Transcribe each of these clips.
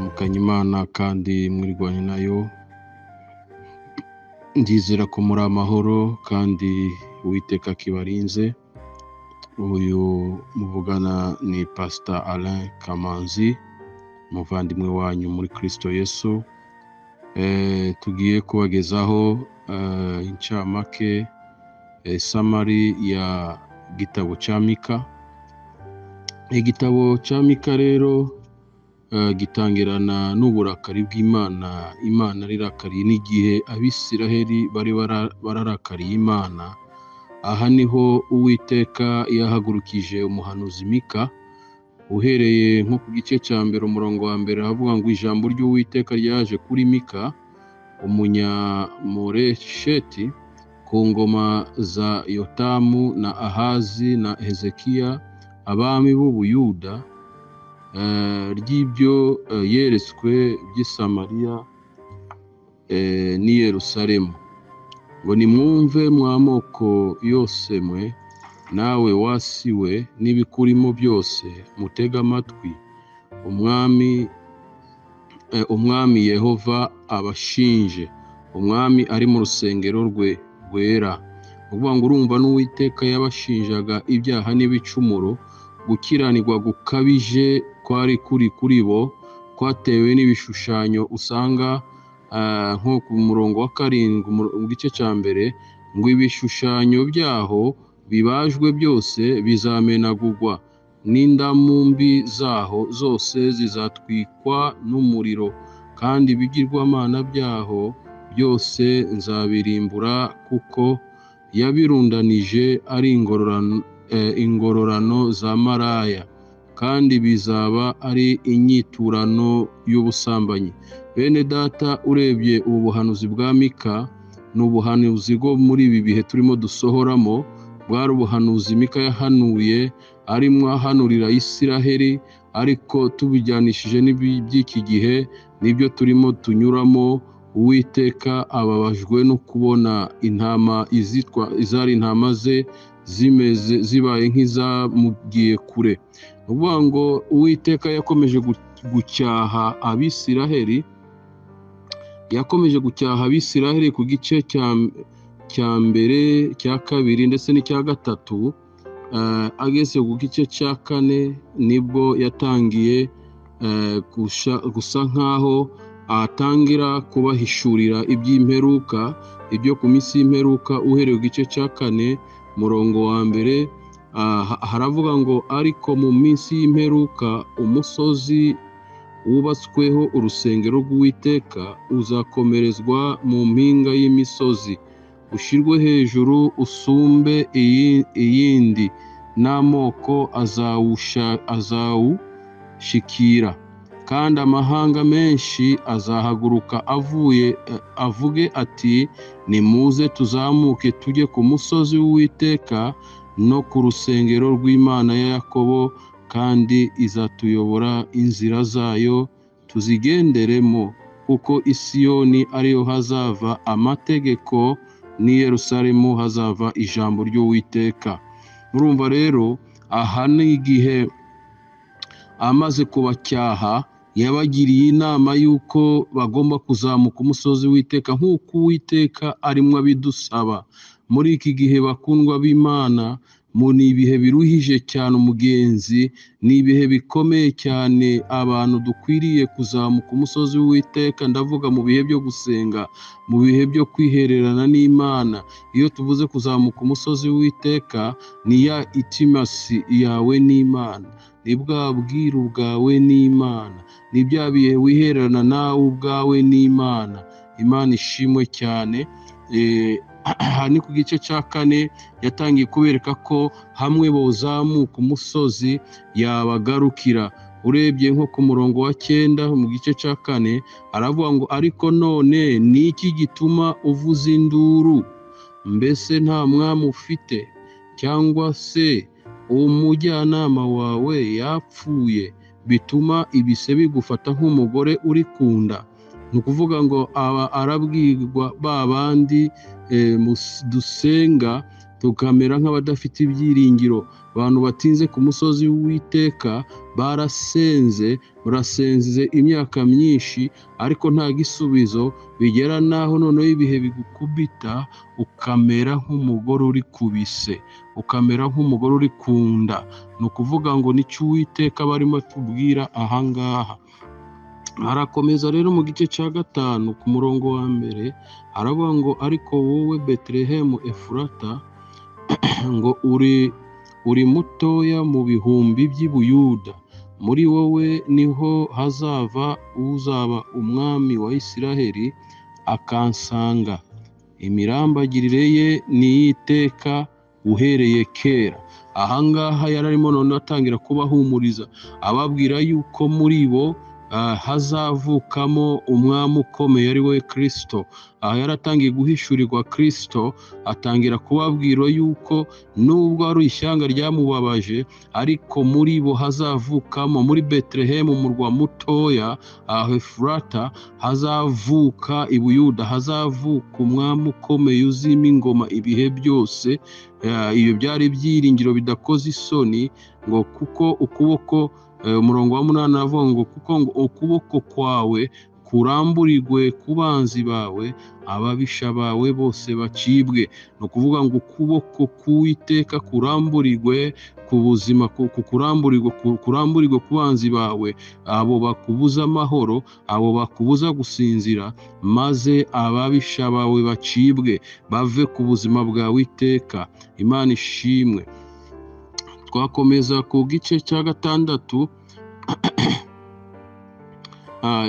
mukanye Imana kandi mwirwanye nayo ndizera ko muri amahoro kandi uwiteka akibarinze uyu muvugana ni pasita Alain Kamanzi umuvandimwe wanyu muri kirisito Yesu Eh, tugiye kubagezaho eh, incamake eh, samari ya gitabo cya mika igitabo cya mika rero eh, gitangirana n'uburakari bw'imana imana rirakariye n'igihe abisiraheli bari bara- bararakariye imana aha niho uwiteka yahagurukije umuhanuzi mika uhereye nko ku gice cya mbere umurongo wa mbere havuga ngo ijambo ry'uwiteka ryaje kuri mika umunyamoresheti ku ngoma za yotamu na ahazi na hezekiya abami b'ubuyuda eh, ry'ibyo eh, yeretswe by'i samariya eh, n'i yerusalemu ngo nimwumve mw'amoko yose mwe nawe wasiwe n'ibikurimo byose mutega amatwi umwami eh, umwami yehova abashinje umwami ari mu rusengero rwe rwera ni ukuvuga ngo urumva n'uwiteka yabashinjaga ibyaha n'ibicumuro gukiranirwa gukabije kwari kuri kuri bo kwatewe n'ibishushanyo usanga ah, nko ku murongo wa karindwi umuro- mu gice cya mbere ngo ibishushanyo byaho bibajwe byose bizamenagurwa n'indamumbi zaho zose zizatwikwa n'umuriro kandi ibigirwamana byaho byose nzabirimbura kuko yabirundanije ari ingororano, eh, ingororano za maraya kandi bizaba ari inyiturano y'ubusambanyi bene data urebye ubu buhanuzi bwa mika ni ubuhanuzi bwo muri ibi bihe turimo dusohoramo bwari ubuhanuzi mika yahanuye arimo ahanurira isiraheli ariko tubijyanishije n'ibi- by'iki gihe nibyo turimo tunyuramo uwiteka ababajwe no kubona intama izitwa izari intama ze zimeze zibaye nk'izamugiye kure ni ukuvuga ngo uwiteka yakomeje gu- gucyaha abisiraheli yakomeje gucyaha abisiraheli ku gice cya cya mbere cya kabiri ndetse n'icya gatatu eh, ageze ku gice cya kane nibwo yatangiye eh, gusha- gusa nk'aho atangira kubahishurira iby'imperuka ibyo ku minsi y'imperuka uhereye ku gice cya kane murongo wa mbere ah, ha- haravuga ngo ariko mu minsi y'imperuka umusozi wubatsweho urusengero rw'uwiteka uzakomerezwa mu mpinga y'imisozi ushyirwe hejuru usumbe iyi- iyindi n'amoko azawusha- azawushikira kandi amahanga menshi azahaguruka avuye eh, avuge ati nimuze tuzamuke tujye ku musozi w'uwiteka no ku rusengero rw'imana ya yakobo kandi izatuyobora inzira zayo tuzigenderemo kuko i Siyoni ariyo hazava amategeko n'i Yerusalemu hazava ijambo ry'Uwiteka murumva rero aha ni igihe amaze kubacyaha yabagiriye inama y'uko bagomba kuzamuka umusozi w'iteka nk'uko uwiteka arimo abidusaba muri iki gihe bakundwa b'imana mu ni ibihe biruhije cyane umugenzi ni ibihe bikomeye cyane abantu dukwiriye kuzamuka umusozi w'iteka ndavuga mu bihe byo gusenga mu bihe byo kwihererana n'imana iyo tuvuze kuzamuka umusozi w'iteka ni ya itimasi yawe n'imana ni bwa bwiru bwawe n'imana ni bya bihe wihererana nawe ubwawe n'imana imana ishimwe cyane Eh, aha ni ku gice cya kane yatangiye kubereka ko hamwe bozamuka umusozi yabagarukira urebye nko ku murongo wa cyenda mu gice cya kane aravuga ngo ariko none ni iki gituma uvuza induru mbese nta mwami ufite cyangwa se umujyanama wawe yapfuye bituma ibise bigufata nk'umugore uri kunda ni ukuvuga ngo aba arabwirwa ba bandi eh, mus- dusenga tukamera nk'abadafite ibyiringiro abantu batinze ku musozi w'iteka barasenze murasenze imyaka myinshi ariko nta gisubizo bigera n'aho noneho ibihe bigukubita ukamera nk'umugore uri ku bise ukamera nk'umugore uri ku nda ni ukuvuga ngo nicyo uwiteka barimo atubwira ahangaha harakomeza rero mu gice cya gatanu ku murongo wa mbere haravuga ngo ariko wowe betelehemu efurata ngo uri uri mutoya mu bihumbi by'ibuyuda muri wowe niho hazava uzaba umwami wa isiraheli akansanga imirambagirire ye n'iyiteka uhereye kera ahangaha yari arimo none atangira kubahumuriza ababwira yuko muri bo hazavukamo umwami ukomeye ari we kirisito aha yaratangiye guhishurirwa kirisito atangira kubabwira yuko nubwo ari ishyanga ryamubabaje ariko muri bo hazavukamo muri betelehemu umurwa mutoya ahefurata hazavuka ibuyuda hazavuka umwami ukomeye uzima ingoma ibihe byose ibyo byari ibyiringiro bidakoze isoni ngo kuko ukuboko umurongo wa munani aravuga ngo kuko ngo ukuboko kwawe kuramburirwe ku banzi bawe ababisha bawe bose bacibwe ni ukuvuga ngo ukuboko k'uwiteka kuramburirwe ku buzima kuramburirwe kuramburirwe ku banzi bawe abo bakubuza amahoro abo bakubuza gusinzira maze ababisha bawe bacibwe bave ku buzima bwawe iteka imana ishimwe twakomeza ku gice cya gatandatu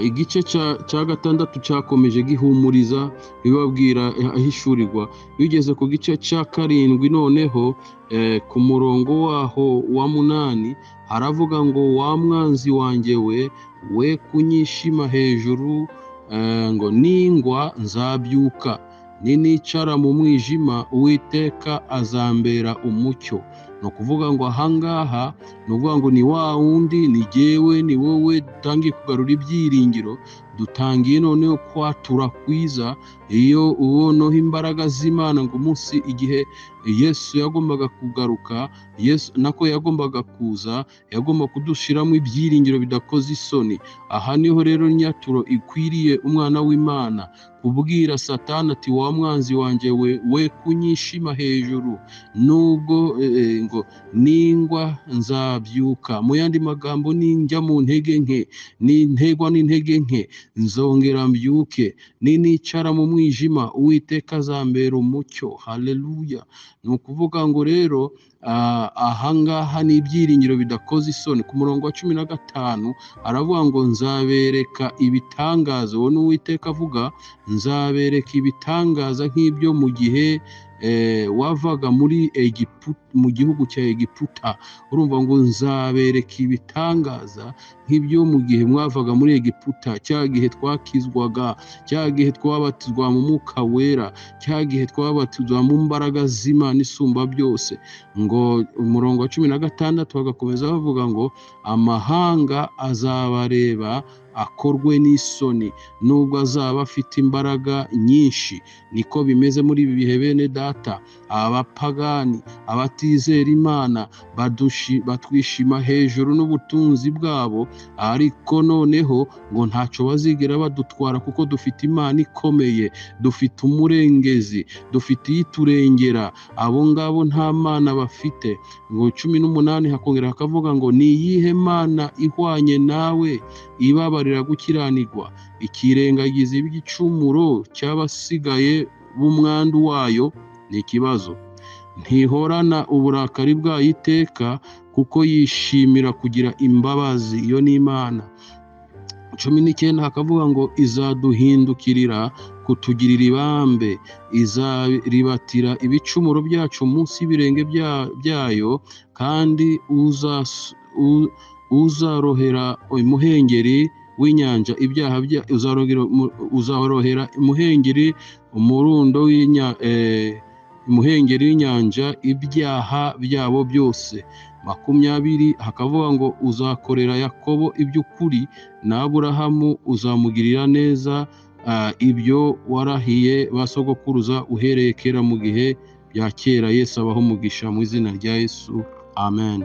igice cya gatandatu cyakomeje gihumuriza bibabwira ahishurirwa bigeze ku gice cya karindwi noneho ku murongo waho wa munani haravuga ngo wa mwanzi wanjye we we kunyishima hejuru ngo ningwa nzabyuka nicara mu mwijima uwiteka azambera umucyo ni ukuvuga ngo ahangaha ni ukuvuga ngo ni wa wundi ni jyewe ni wowe dutangiye kugarura ibyiringiro dutangiye noneho kwatura kwiza iyo ubonaho imbaraga z'imana ngo umunsi igihe yesu yagombaga kugaruka yesu nako yagombaga kuza yagomba kudushyiramo ibyiringiro bidakoze isoni aha niho rero inyaturo ikwiriye umwana w'imana kubwira satani ati wa mwanzi wanjye we we kunyishima hejuru nubwo ngo ningwa nzabyuka mu yandi magambo ninjya mu ntege nke n'integwa n'intege nke nzongera mbyuke ninicara mu mwijima uwiteka azambera umucyo haleluya ni ukuvuga ngo rero ahangaha ni ibyiringiro bidakoze isoni ku murongo wa cumi na gatanu aravuga ngo nzabereka ibitangaza uwo ni uwiteka avuga nzabereka ibitangaza nk'ibyo mu gihe wavaga muri mu gihugu cya egiputa urumva ngo nzabereka ibitangaza nk'ibyo mu gihe mwavaga muri egiputa cya gihe twakizwaga cya gihe twabatizwa mu mwuka wera cya gihe twabatizwa mu mbaraga z'imana isumba byose ngo umurongo wa cumi na gatandatu bagakomeza bavuga ngo amahanga azabareba akorwe n'isoni nubwo azaba afite imbaraga nyinshi niko bimeze muri ibi bihe bene data abapagani abatizera imana batwishima hejuru n'ubutunzi bwabo ariko noneho ngo ntacyo bazigera badutwara kuko dufite imana ikomeye dufite umurengezi dufite iyiturengera abo ngabo nta mana bafite ngo cumi n'umunani hakongera hakavuga ngo ni iyihe mana ihwanye nawe ibabarira gukiranirwa ikirengagiza iby'igicumuro cy'abasigaye b'umwandu wayo ni ikibazo ntihorana uburakari bwayo iteka kuko yishimira kugira imbabazi iyo ni imana cumi n'icyenda hakavuga ngo izaduhindukirira kutugirira ibambe izaribatira ibicumuro byacu munsi y'ibirenge byayo kandi uzarohera imuhengeri w'inyanja ibyaha bya uzahorohera imuhengeri umurundo imuhengeri w'inyanja ibyaha byabo byose makumyabiri hakavuga ngo uzakorera yakobo iby'ukuri na aburahamu uzamugirira neza ibyo warahiye basogokuruza uhereye kera mu gihe bya kera yesu abaho umugisha mu izina rya yesu amen